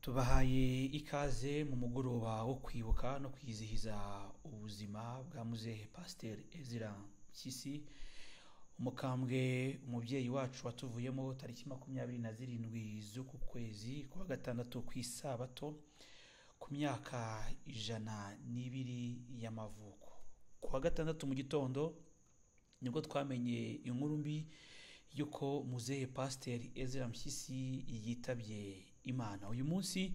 tubahaye ikaze mu mugoroba wo kwibuka no kwizihiza ubuzima bwa muzehe pasiteri ezira mpyisi umukambwe umubyeyi wacu watuvuyemo tariki makumyabiri na zirindwi z'uku kwezi kwa gatandatu ku isabato ku myaka ijana n'ibiri y'amavuko kuwa gatandatu mu gitondo nibwo twamenye inkuru mbi y'uko muzehe pasiteri ezira mpyisi yitabye imana uyu munsi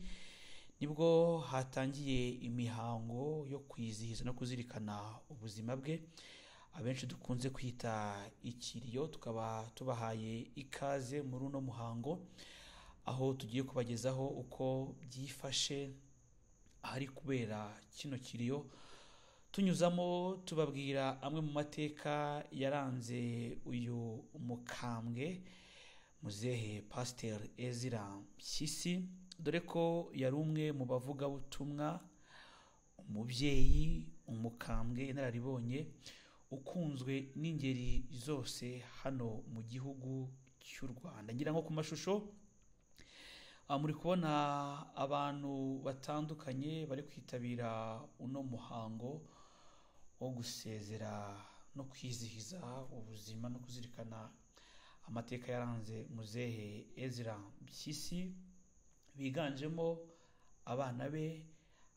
nibwo hatangiye imihango yo kwizihiza no kuzirikana ubuzima bwe abenshi dukunze kwita ikiriyo tukaba tubahaye ikaze muri uno muhango aho tugiye kubagezaho uko byifashe ahari kubera kino kiriyo tunyuzamo tubabwira amwe mu mateka yaranze uyu mukambwe muzehe pasiteri ezira mpyisi dore ko yari umwe mu bavugabutumwa umubyeyi umukambwe inararibonye ukunzwe n'ingeri zose hano mu gihugu cy'u rwanda ngira ngo ku mashusho muri kubona abantu batandukanye bari kwitabira uno muhango wo gusezera no kwizihiza ubuzima no kuzirikana amateka yaranze muzehe ezira mpyisi biganjemo abana be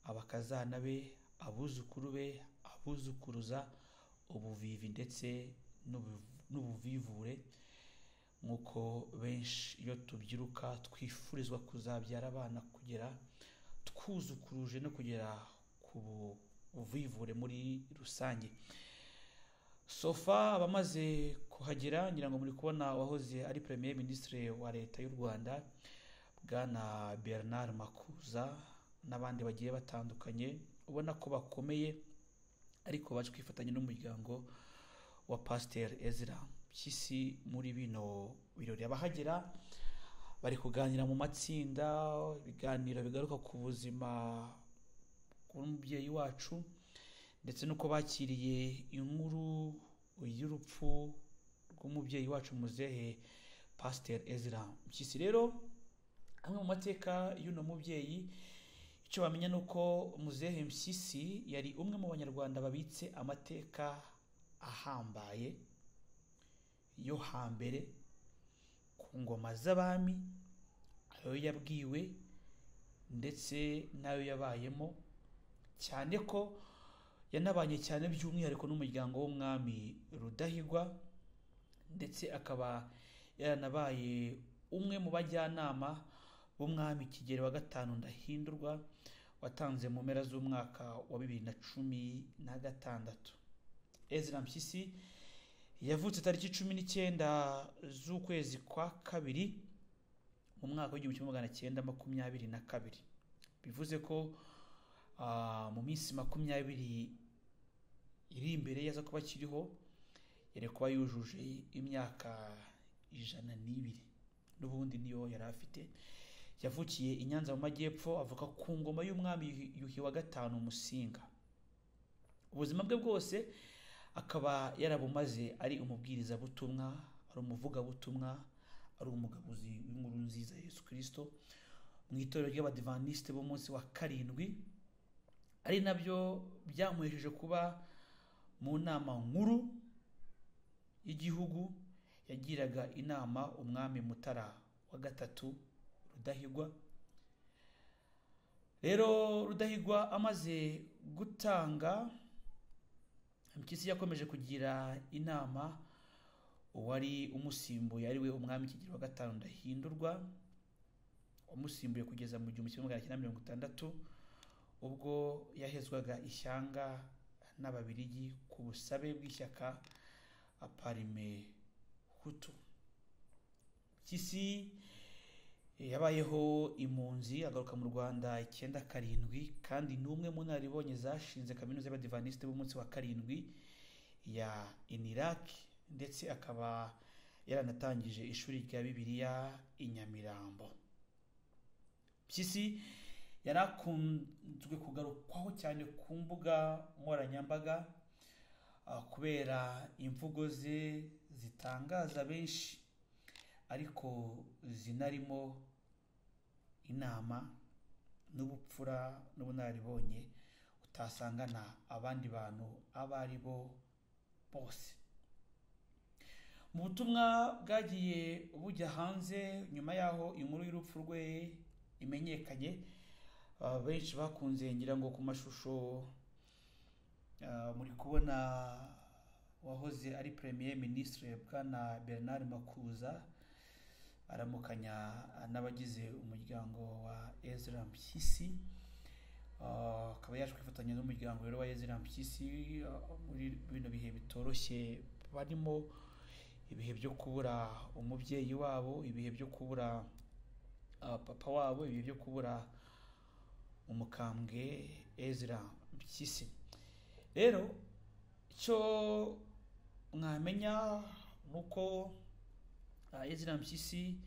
abakazana be abuzukuru be abuzukuruza ubuvivi ndetse n'ubuvivure nk'uko benshi iyo tubyiruka twifurizwa kuzabyara abana kugera twuzukuruje no kugera ku buvivure muri rusange sofa abamaze kuhagera ngira ngo muri kubona uwahoze ari premier ministre wa leta y'u rwanda bwana bernard makuza n'abandi bagiye batandukanye ubona ko bakomeye ariko baje kwifatanya n'umuryango wa pasiteri ezra mpyisi muri bino birori abahagera bari kuganira mu matsinda ibiganiro bigaruka ku buzima bw'umubyeyi wacu ndetse n'uko bakiriye inkuru y'urupfu rw'umubyeyi wacu muzehe pasiteri ezra mpyisi rero amwe mu mateka y'uno mubyeyi icyo bamenya ni uko muzehe mpyisi yari umwe mu banyarwanda babitse amateka ahambaye yo hambere ku ngoma z'abami ayo yabwiwe ndetse n'ayo yabayemo cyane ko yanabanye cyane by'umwihariko n'umuryango w'umwami rudahigwa ndetse akaba yaranabaye umwe mu bajyanama b'umwami kigero wa gatanu ndahindurwa watanze mu mpera z'umwaka wa bibiri na cumi na gatandatu ezra mpyisi yavutse tariki cumi n'icyenda z'ukwezi kwa kabiri mu mwaka w'igihumbi kimwe magana cyenda makumyabiri na kabiri bivuze ko mu minsi makumyabiri iri imbere yaza kuba akiriho yari kuba yujuje imyaka ijana n'ibiri n'ubundi niyo yari afite yavukiye i nyanza mu majyepfo avuka ku ngoma y'umwami yuhi wa gatanu musinga ubuzima bwe bwose akaba yarabumaze ari umubwirizabutumwa ari umuvugabutumwa ari umugabuzi w'inkuru nziza yesu kirisito mu itorero ry'abadivanisite b'umunsi wa karindwi ari nabyo byamuhesheje kuba mu nama nkuru y'igihugu yagiraga inama umwami mutara wa gatatu rudahigwa rero rudahigwa amaze gutanga mpyisi yakomeje kugira inama uwari umusimbuye ari we umwami kigero wa gatanu ndahindurwa wamusimbuye kugeza mu gihumbi kimwe magana cyenda mirongo itandatu ubwo yahezwaga ishyanga n'ababirigi ku busabe bw'ishyaka aparime hutu mpyisi yabayeho impunzi agaruka mu rwanda icyenda karindwi kandi ni umwe mu naribonye zashinze kaminuza y'abadivanisite b'umunsi wa karindwi ya iniraki ndetse akaba yaranatangije ishuri rya bibiliya i nyamirambo mpyisi yari akunzwe kugarukwaho cyane ku mbuga nkoranyambaga kubera imvugo ze zitangaza benshi ariko zinarimo inama n'ubupfura n'ubunararibonye utasangana abandi bantu abo ari bo bose mu butumwa bwagiye bujya hanze nyuma y'aho inkuru y'urupfu rwe imenyekanye ah, benshi bakunze ngira ngo ku mashusho ah, muri kubona wahoze ari premier ministre bwana bernard makuza aramukanya n'abagize umuryango wa ezra mpyisi Ah, akaba yaje kwifatanya n'umuryango rero wa ezra mpyisi ah, muri bino bihe bitoroshye barimo ibihe byo kubura umubyeyi wabo ibihe byo kubura ah, papa wabo ibihe byo kubura umukambwe ezra mpyisi rero icyo mwamenya ni uko ah, ezra mpyisi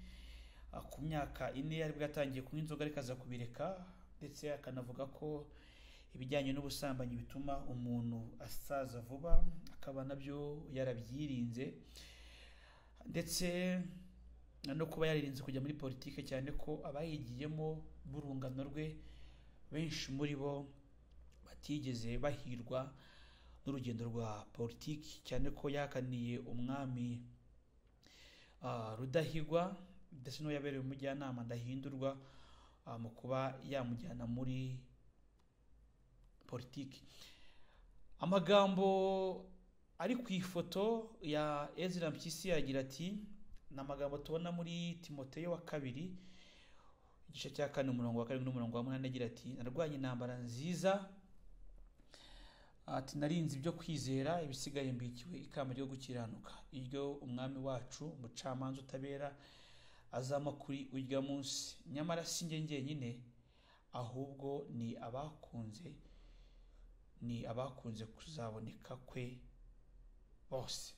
ah, ku myaka ine yari bwatangiye kunywa inzoga ariko aza kubireka ndetse akanavuga ko ibijyanye n'ubusambanyi bituma umuntu asaza vuba akaba nabyo yarabyirinze ndetse no kuba yaririnze kujya muri politiki cyane ko abayigiyemo n'urungano rwe benshi muri bo batigeze bahirwa n'urugendo rwa politiki cyane ko yahakaniye umwami ah, rudahigwa ndetse n'uwo yabereye umujyanama ndahindurwa ah, mu kuba yamujyana muri politiki amagambo ari ku ifoto ya ezra mpyisi yagira ati ni amagambo tubona muri timoteyo wa kabiri igice cya kane umurongo wa karindwi n'umurongo wa munani agira ati narwanye intambara nziza ati narinze ibyo kwizera ibisigaye mbikiwe ikamba ryo gukiranuka iryo umwami wacu umucamanza utabera azama kuri urya munsi nyamara si njye jyenyine ahubwo ni abakunze ni abakunze kuzaboneka kwe bose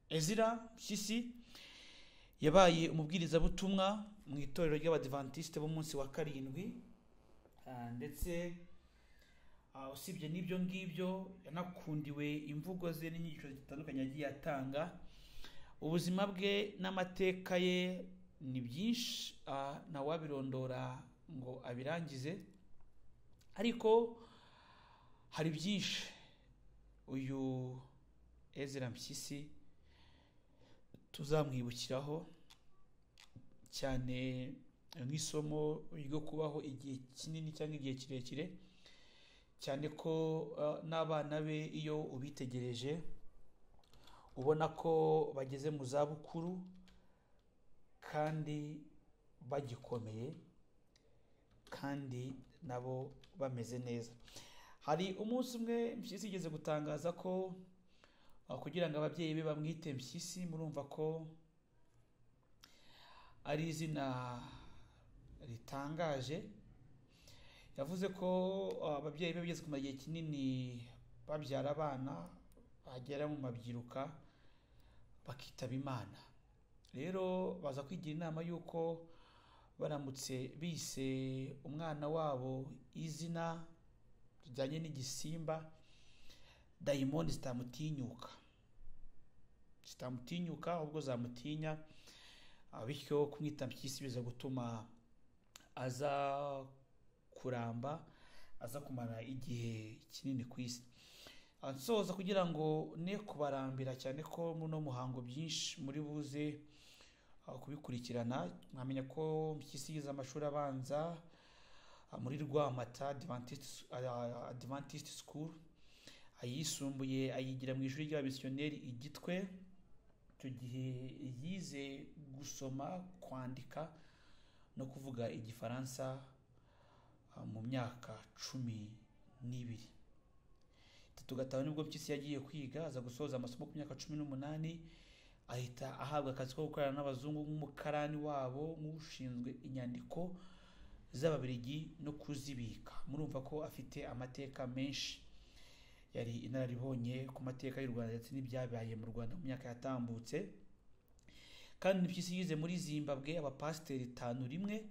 ezira mpyisi yabaye umubwirizabutumwa mu itorero ry'abadivantisite b'umunsi wa karindwi ah, ndetse Ah, usibye n'ibyo ngibyo yanakundiwe imvugo ze n'inyigisho zitandukanye yagiye atanga ubuzima bwe n'amateka ye ni byinshi ah, ntawabirondora ngo abirangize ariko hari byinshi uyu ezra mpyisi tuzamwibukiraho cyane nk'isomo ryo kubaho igihe kinini cyangwa igihe kirekire cyane ko uh, n'abana be iyo ubitegereje ubona ko bageze mu zabukuru kandi bagikomeye kandi nabo bameze neza hari umunsi umwe mpyisi igeze gutangaza ko uh, kugira ngo ababyeyi be bamwite mpyisi murumva ko ari izina ritangaje yavuze ko uh, ababyeyi be bageze kumara igihe kinini babyara abana bagera mu mabyiruka bakitaba imana rero baza kwigira inama y'uko baramutse bise umwana wabo izina rijyanye n'igisimba dayimoni zitamutinyuka zitamutinyuka ahubwo zamutinya ah, bityo kumwita mpyisi biza gutuma aza kuramba aza kumara igihe kinini ku isi Ah, nsoza kugira ngo ne kubarambira cyane ko muno muhango byinshi muri buze ah, kubikurikirana mwamenya ko mpyisi yize amashuri abanza ah, muri rwamata adventist, ah, adventist school ayisumbuye ayigira mu ishuri ry'abamisiyoneri igitwe icyo gihe yize gusoma kwandika no kuvuga igifaransa ah, mu myaka cumi n'ibiri itatu gatanu nibwo mpyisi yagiye kwiga aza gusoza amasomo ku myaka cumi n'umunani ahita ahabwa akazi ko gukorana n'abazungu nk'umukarani wabo nk'ushinzwe inyandiko z'ababirigi no kuzibika murumva ko afite amateka menshi yari inararibonye ku mateka y'u rwanda ndetse n'ibyabaye mu rwanda mu myaka yatambutse kandi mpyisi yize muri zimbabwe abapasiteri tanu rimwe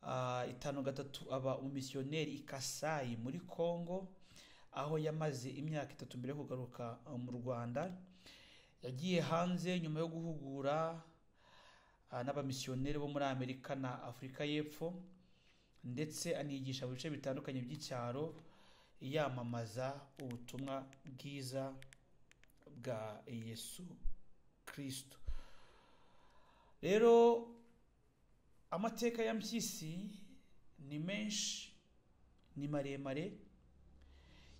Ah, itanu gatatu aba umisiyoneri i kasayi muri congo aho yamaze imyaka itatu mbere yo kugaruka ah, mu rwanda yagiye hanze nyuma yo guhugura ah, n'abamisiyoneri bo muri amerika na afurika y'epfo ndetse anigisha mu bice bitandukanye by'icyaro yamamaza ubutumwa bwiza bwa yesu kirisito rero amateka ya mpyisi ni menshi ni maremare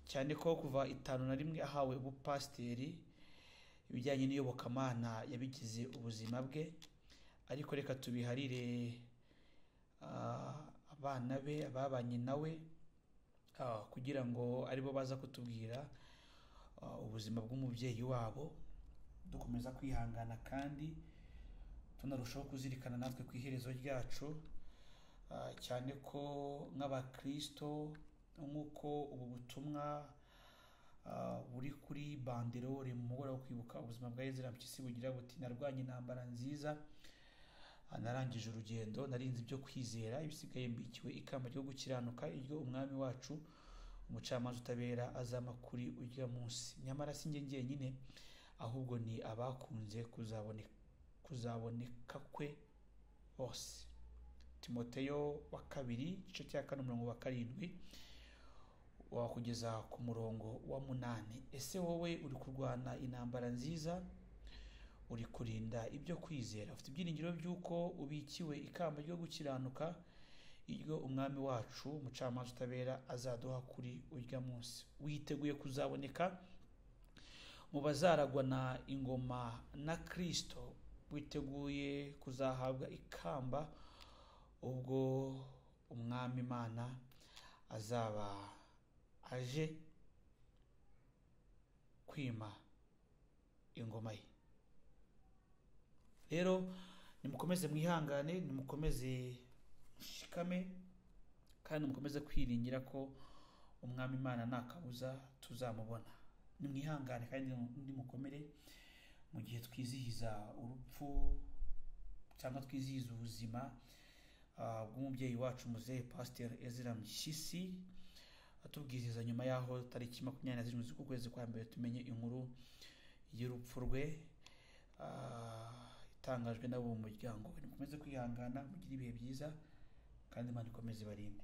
cyane ko kuva itanu na rimwe ahawe ubupasiteri ibijyanye n'iyobokamana yabigize ubuzima bwe ariko reka tubiharire ah, abana be ababanye nawe ah, kugira ngo aribo baza kutubwira ah, ubuzima bw'umubyeyi wabo dukomeza kwihangana kandi tunarushaho kuzirikana natwe ku iherezo ryacu ah, cyane ko nk'abakristo nk'uko ubu butumwa ah, buri kuri banderore mu mugoroba wo kwibuka ubuzima bwa ezra mpyisi bugira buti narwanye intambara nziza Ah, narangije urugendo narinze ibyo kwizera ibisigaye mbikiwe ikamba ryo gukiranuka iryo umwami wacu umucamanza utabera azama kuri urya munsi nyamara si njye njyenyine ahubwo ni abakunze kuzaboneka kuzaboneka kwe bose timoteyo wa kabiri igice cya kane umurongo wa karindwi wakugeza ku murongo wa munani ese wowe uri kurwana intambara nziza uri kurinda ibyo kwizera ufite ibyiringiro by'uko ubikiwe ikamba ryo gukiranuka iryo umwami wacu umucamanza utabera azaduha kuri urya munsi witeguye kuzaboneka mu bazaragwana ingoma na kirisito witeguye kuzahabwa ikamba ubwo umwami imana azaba aje kwima ingoma ye rero nimukomeze mwihangane nimukomeze mushikame kandi mukomeze kwiringira ko umwami imana nta kabuza tuzamubona nimwihangane kandi nimukomere mu gihe twizihiza urupfu cyangwa twizihiza ubuzima ah, bw'umubyeyi wacu muzehe pasiteri ezira mpyisi atubwiriza nyuma y'aho tariki makumyabiri na zirindwi z'ukwezi kwa mbere tumenye inkuru y'urupfu rwe ah, itangajwe n'abo mu muryango we nimukomeze kwihangana mugire ibihe byiza kandi imana ikomeze ibarinde